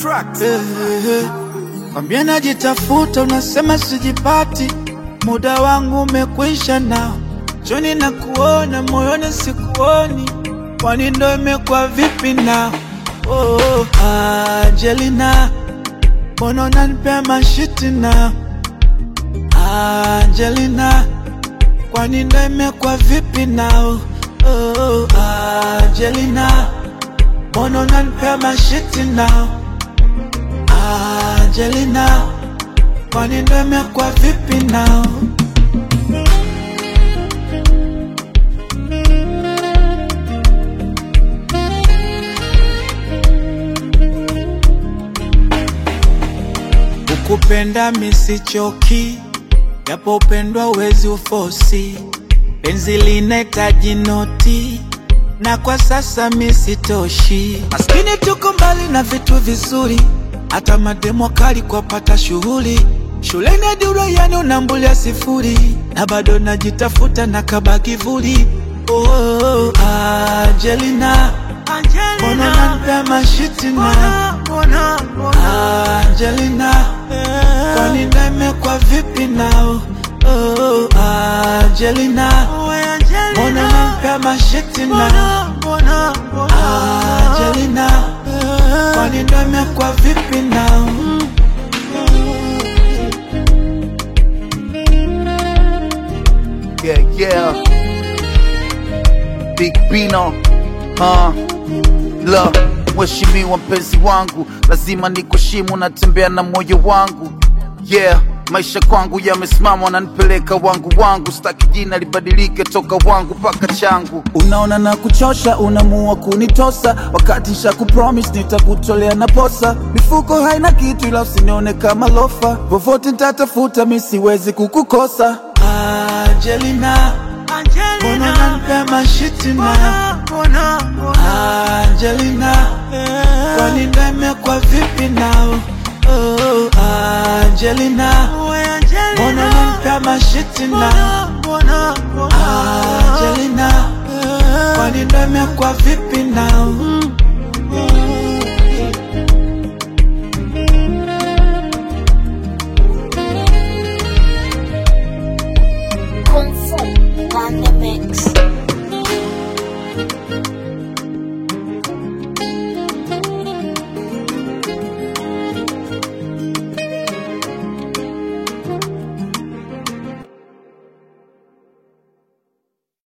Tracks. Eh, eh, eh. Kwambia najitafuta, unasema sijipati, muda wangu umekwisha nao, choni na kuona moyoni sikuoni, kwani ndo imekuwa vipi nao? Oh, Angelina, mbona unanipea mashiti nao? Angelina, kwani ndo imekuwa vipi nao? Oh, Angelina, mbona unanipea mashiti nao? Angelina, kwani ndo imekuwa vipi nao? Ukupenda misichoki, japo upendwa uwezi ufosi, penzi linahitaji noti na kwa sasa misitoshi. Maskini tuko mbali na vitu vizuri, hata mademo kali kwa pata shughuli shuleni hadi uraiani unambulia sifuri, na bado najitafuta na kaba kivuli. Oh, Angelina, mbona unanipea mashiti na Angelina, kwani ndo imekuwa vipi nao? Oh, Angelina, mbona unanipea mashiti na Angelina, kwani ndo imekuwa vipi nao? Yeah, yeah. Big Bino. Uh, la mheshimiwa mpenzi wangu, lazima nikuheshimu, natembea na moyo wangu. Yeah, maisha kwangu yamesimama, wananipeleka wangu wangu, sitaki jina libadilike toka wangu mpaka changu. Unaona na kuchosha, unamua kunitosa, wakati sha kupromise nitakutolea na posa. Mifuko haina kitu, ila usinione kama lofa, vovote nitatafuta, mi siwezi kukukosa. Angelina, mbona unanipea mashiti na Angelina, kwani ndo imekuwa vipi nao? Oh, Angelina, mbona unanipea mashiti na Angelina, kwani ndo imekuwa vipi nao?